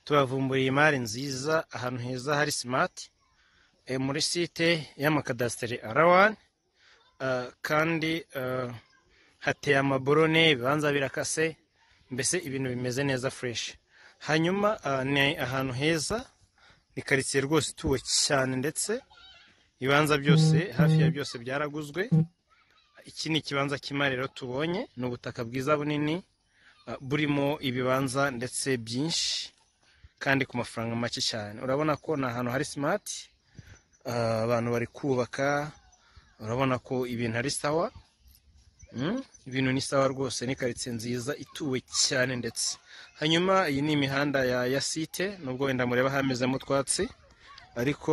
tubavumburiye imari nziza ahantu heza hari simati muri site y'amakadasiteri arawani kandi hateye amaborone ibibanza birakase mbese ibintu bimeze neza fureshi hanyuma ni ahantu heza ni karitsiye rwose ituwe cyane ndetse ibibanza byose hafi ya byose byaraguzwe iki ni ikibanza cy'imariro tubonye ni ubutaka bwiza bunini burimo ibibanza ndetse byinshi kandi ku mafaranga make cyane urabona ko ni ahantu hari simati abantu bari kubaka urabona ko ibintu ari sawa ibintu ni sawa rwose ni karitsiye nziza ituwe cyane ndetse hanyuma iyi ni imihanda ya site nubwo wenda mureba hamezemo utwatsi ariko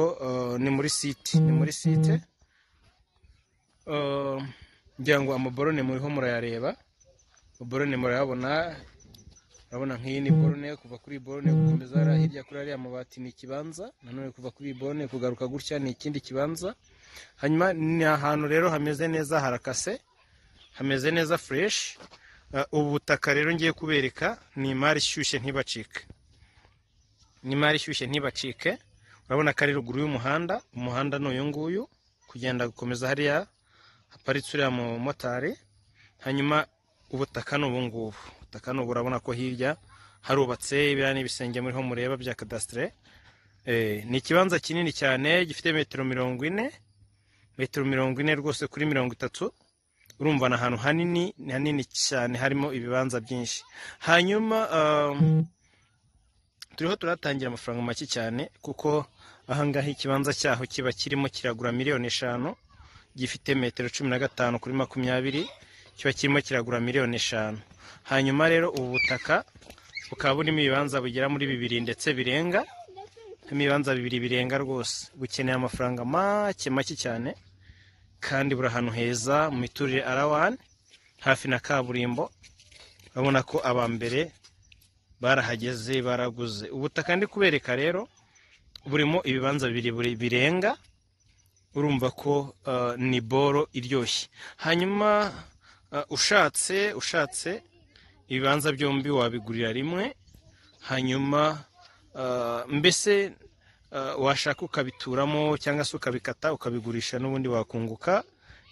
ni muri site ni muri site ngira ngo amaborone muriho murayareba borone murayabona urabona nk'iyi ni borone kuva kuri borone gukomeza hariya hirya kuri ariya amabati ni ikibanza nanone kuva kuri iyi borone kugaruka gutya ni ikindi kibanza hanyuma ni ahantu rero hameze neza harakase hameze neza fureshi ubu butaka rero ngiye kubereka ni imari ishyushye ntibacike ni imari ishyushye ntibacike urabona ko ari ruguru y'umuhanda umuhanda ni uyu nguyu kugenda gukomeza hariya haparitse uriya mumotari hanyuma ubutaka ni ubungubu ubutaka ni ubu urabona ko hirya harubatse biriya n'ibisenge muriho mureba bya kadasitire ni ikibanza kinini cyane gifite metero mirongo ine metero mirongo ine rwose kuri mirongo itatu urumva ni ahantu hanini hanini cyane harimo ibibanza byinshi hanyuma turiho turatangira amafaranga make cyane kuko ahangaha ikibanza cyaho kiba kirimo kiragura miliyoni eshanu gifite metero cumi na gatanu kuri makumyabiri kiba kirimo kiragura miliyoni eshanu hanyuma rero ubu butaka bukaba burimo ibibanza bugera muri bibiri ndetse birenga ibibanza bibiri birenga rwose bukeneye amafaranga make make cyane kandi buri ahantu heza mu miturire arawani hafi na kaburimbo urabona ko aba mbere barahageze baraguze ubutaka ndi kubereka rero burimo ibibanza bibiri birenga urumva ko ni boro iryoshye hanyuma ushatse ushatse ibibanza byombi wabigurira rimwe hanyuma mbese washaka ukabituramo cyangwa se ukabikata ukabigurisha n'ubundi wakunguka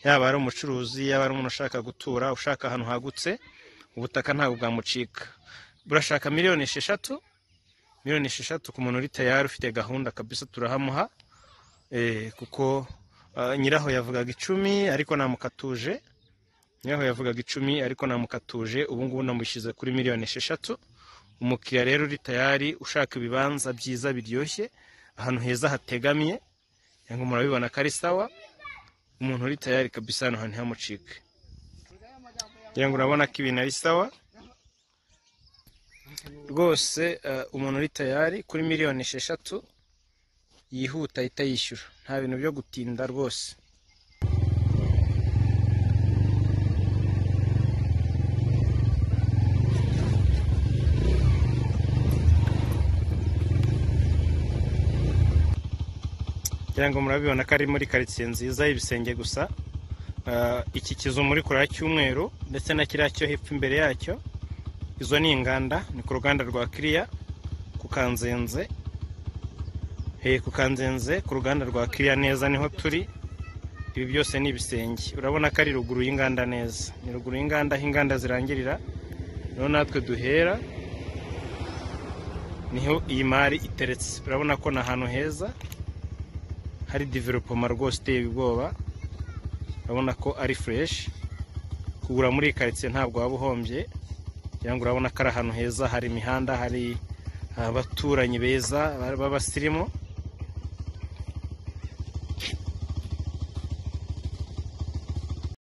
yaba ari umucuruzi yaba ari umuntu ushaka gutura ushaka ahantu hagutse ubutaka ntabwo bwamucika burashaka miliyoni esheshatu miliyoni esheshatu ku muntu uri tayari ufite gahunda kabisa turahamuha kuko nyiraho yavugaga icumi ariko namukatuje nyiraho yavugaga icumi ariko namukatuje ubu ngubu namushyize kuri miliyoni esheshatu umukiriya rero uri tayari ushaka ibibanza byiza biryoshye ahantu heza hategamiye ngo murabibona ko ari sawa umuntu uri tayari kabisa hano hantu ntihamucike ngira ngo urabona ko ibintu ari sawa rwose umuntu uri tayari kuri miliyoni esheshatu yihuta ahita yishyura nta bintu byo gutinda rwose ngira ngo murabibona ko ari muri karitsiye nziza y'ibisenge gusa iki kizu muri kure cy'umweru ndetse na kiriya cyo hepfo imbere yacyo izo ni inganda ni ku ruganda rwa kiriya ku kanzenze ku kanzenze ku ruganda rwa kiriya neza niho turi ibi byose ni ibisenge urabona ko ari ruguru y'inganda neza ni ruguru y'inganda aho inganda zirangirira niho natwe duhera niho iyi mari iteretse urabona ko ni ahantu heza hari developoma rwose iteye ubwoba urabona ko ari fureshi kugura muri iyi karitsiye ntabwo waba uhombye kugira ngo urabona ko ari ahantu heza hari imihanda hari abaturanyi beza b'abasirimu